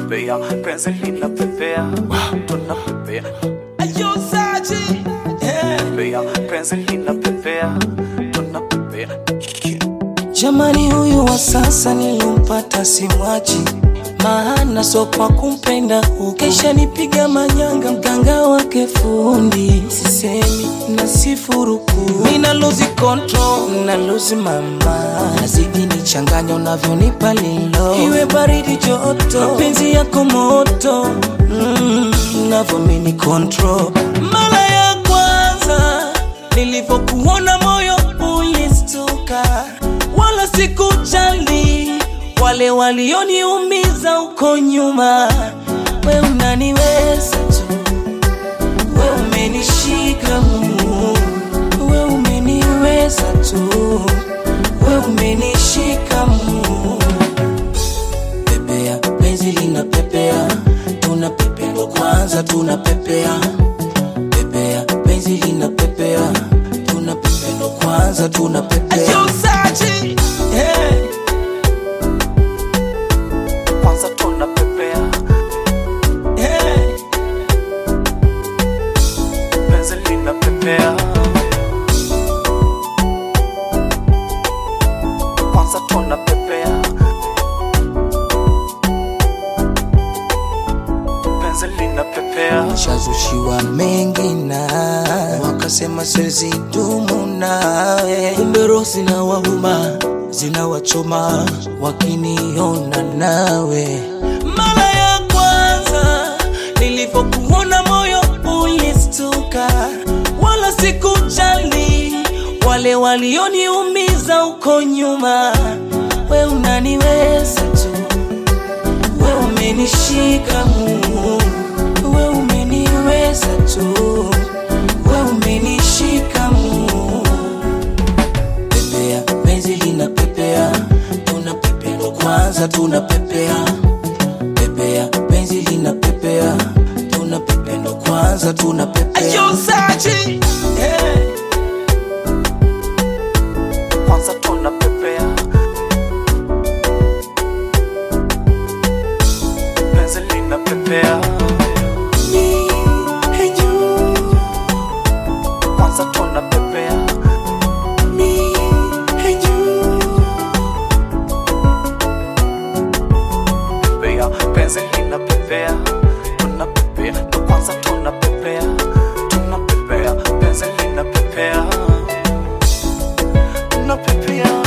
pepea penzi linapepea tunapepea Ayo Saji, yeah. pepea penzi linapepea tunapepea Jamani, huyu wa sasa nilimpata simwachi, maana so kwa kumpenda ukesha nipiga manyanga, mganga wake fundi, sisemi na sifuruku, mina lose control, na lose mama, nazidi nichanganya unavyonipa lilo, iwe baridi joto, mapenzi yako moto, mm, unavyomini control, mara ya kwanza nilivyokuona moyo ulistuka, wala sikujali wale walioniumiza uko nyuma. We unaniweza tu, we umenishika mumu, we umeniweza tu, we umenishika mumu. Pepea, penzi linapepea, tunapepea ndo kwanza tunapepea pepea penzi linapepea tunapepea ndo kwanza tunapepea hey. kwanza tunapepea hey. penzi linapepea kwanza tunapepea penzi linapepea shazushiwa mengi na wakasema siwezi dumu nawe, kumbe roho zinawauma zinawachoma wakiniona nawe. Mara ya kwanza nilivyokuona moyo ulistuka, wala sikujali wale walioniumiza uko nyuma. We unaniweza tu we umenishika mumu, we umeniweza tu, we umenishika mumu. Pepea penzi linapepea, tunapepea ndo kwanza tunapepea. Pepea penzi linapepea, tunapepea ndo kwanza tunapepea. Ayo Saji, yeah. kwanza tunapepea penzi linapepea Me and you, kwanza tunapepea me and you. pepea penzi linapepea tunapepea ndo kwanza tunapepea tunapepea penzi linapepea tunapepea